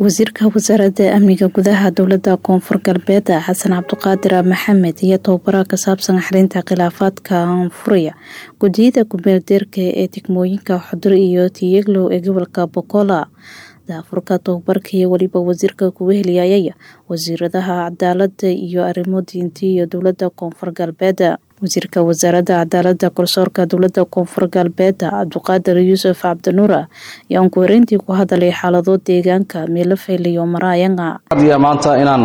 wasiirka wasaaradda amniga gudaha dowlada koonfur galbeed xasan cabdiqaadir maxamed iyo tababara ka saabsan xalinta khilaafaadka anfuraya gudiyada kumeeldeerka ee degmooyinka xudur iyo tiyeglow ee gobolka bokola daafurka tababarka iyo weliba wasiirka kuwa heliyayaya wasiiradaha cadaalada iyo arrimo diinti iyo dowlada koonfur galbeed wasiirka wasaaradda cadaalada garsoorka dowlada koonfur galbeed cabdiqaadir yuusuf cabdinuur ayaa ku horeyntii ku hadalay xaalado deegaanka meelafayl iyo maraayanga adiya maanta inaan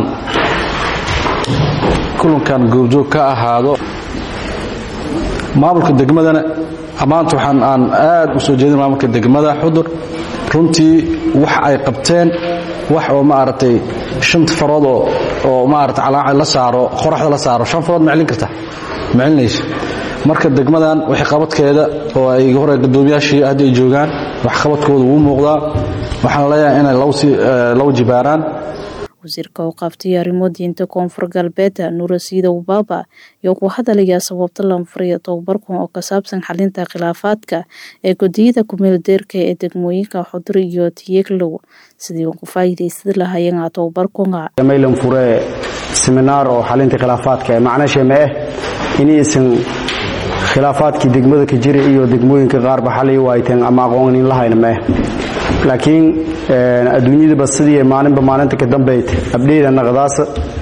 kulankan goobjoog ka ahaado maamulka degmadana maanta waxaan aan aad u soo jeedin maamulka degmada xudur runtii wax ay qabteen wax oo maaragtay shanta farood oo maarata calaaca la saaro qoraxda la saaro shan farood ma celin karta ma celinayso marka degmadan waxqabadkeeda oo ay hore gadoomiyaashii hadda ay joogaan waxqabadkooda wuu muuqdaa waxaan leeyahay inay law jibaaraan wasiirka u qaabtay arrimo diinta koonfur galbeed nuura siidow baaba iyo ku hadalaya sababta lanfuriya tababarkan oo ka saabsan xalinta khilaafaadka ee gudiyada kumeeldeerka ee degmooyinka xudur iyo tiyeglow sidii ku faa'iidaysan lahaayeen tababarkuna maylan fure seminaar oo xalinta khilaafaadka ee macnashe ma ah inaysan khilaafaadkii degmada ka jira iyo degmooyinka qaarba xalay waayteen ama aqoonin lahayna ma ah laakiin adduunyadaba sidii maalinba maalinta ka dambeyd abdheyda naqdaasa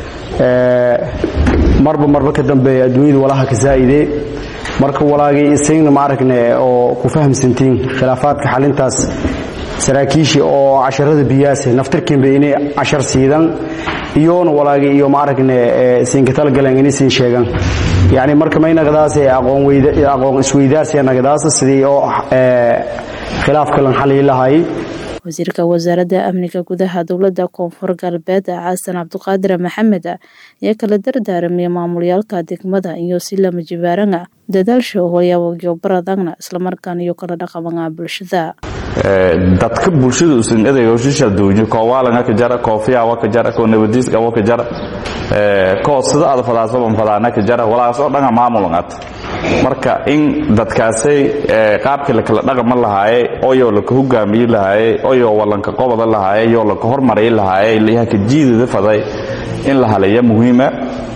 marba marba ka dambeeya adduunyada walaha ka saa'idee marka walaagay isagna ma aragne oo ku fahamsantiin khilaafaadka xalintaas saraakiishii oo casharada biyaase naftarkiinba inay cashar siidan iyoona walaagay iyo ma aragne siinka talagaleen inaysan sheegan yacni marka may naqdaase aqoon isweydaarsiya naqdaasa sidii oo khilaafka lan xaliyi lahaayay wasiirka wasaaradda amniga gudaha dowlada koonfur galbeed xasan cabdiqaadir maxamed ayaa kala dardaaramay maamulyaalka degmada iyo si lama jibaarana dadaalsha horyaawayo baradagna islamarkaan iyo kala dhaqamana bulshada dadka bulshada usan edayga shisha duunyo ko waalanga ka jara ko fiyawa ka jara ko nabadiiska wa ka jara ko sida aad fadaasaban fadaana ka jara walaas oo dhanga maamulangat marka in dadkaasay qaabkii lakala dhaqama lahaaye oyoo laka hogaamiyi lahaaye oyoo walanka qobada lahaaye yoo laka hormarayi lahaaye lihaka jiidada faday in la halaya muhiima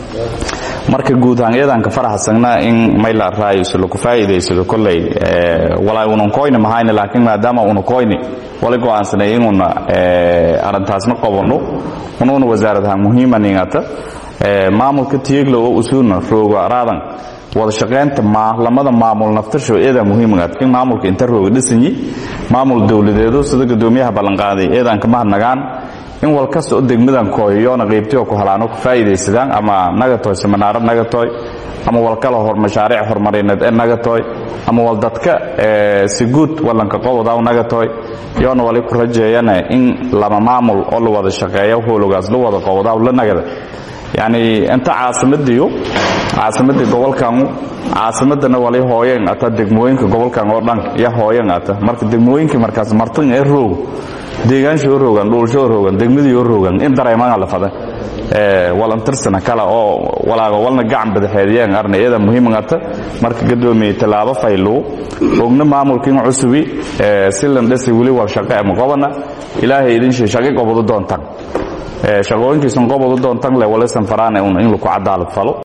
marka guud ahaan iyadanka faraxsagna in mayla raayuso laku faa'iidaysado kolley walaa unan koyni mahayna laakiin maadaama una koyni wala go'aansanay inuuna arrintaasna qabanno unuuna wasaaradaha muhiima ningata maamulka tiyeglo oo usuuna rooga raadan wada shaqaynta lamada maamul naftasho eedaa muhiimagaad in maamulka inta rooga dhisanyi maamul dowladeedo sida gadoomiyaha ballanqaaday eedaan kama hadnagaan in wal kasta oo degmadan kooyoyoona qaybtiyo ku halaano ku faa'iidaysadaan ama nagatoy seminaaro nagatoy ama wal kala hor mashaariic horumarineed ee nagatoy ama wal dadka si guud wallanka qobodaw nagatoy yoona wali ku rajeeyana in lama maamul oo la wada shaqeeya howlogaas la wada qobodaw la nagada yacni inta caasimadiyo caasimadii gobolkan caasimadana wali hooyeen ata degmooyinka gobolkan oo dhan iyo hooyeen ata marka degmooyinkii markaas martin ee roog deegaansha oo roogan dhuulsho oo roogan degmadii oo roogan in dareemana la fada walantirsana kale oo walaaga walna gacan badaxeediyeen arna iyada muhiimagata marka gadoomiye tallaabo faylow ogna maamulkiin cusubi si landhasi weli war shaqe ama qobana ilaahay idin shee shaqi qobodo doontan shaqooyinkiisan qobodo doontan le walisan faraane in laku cadaalad falo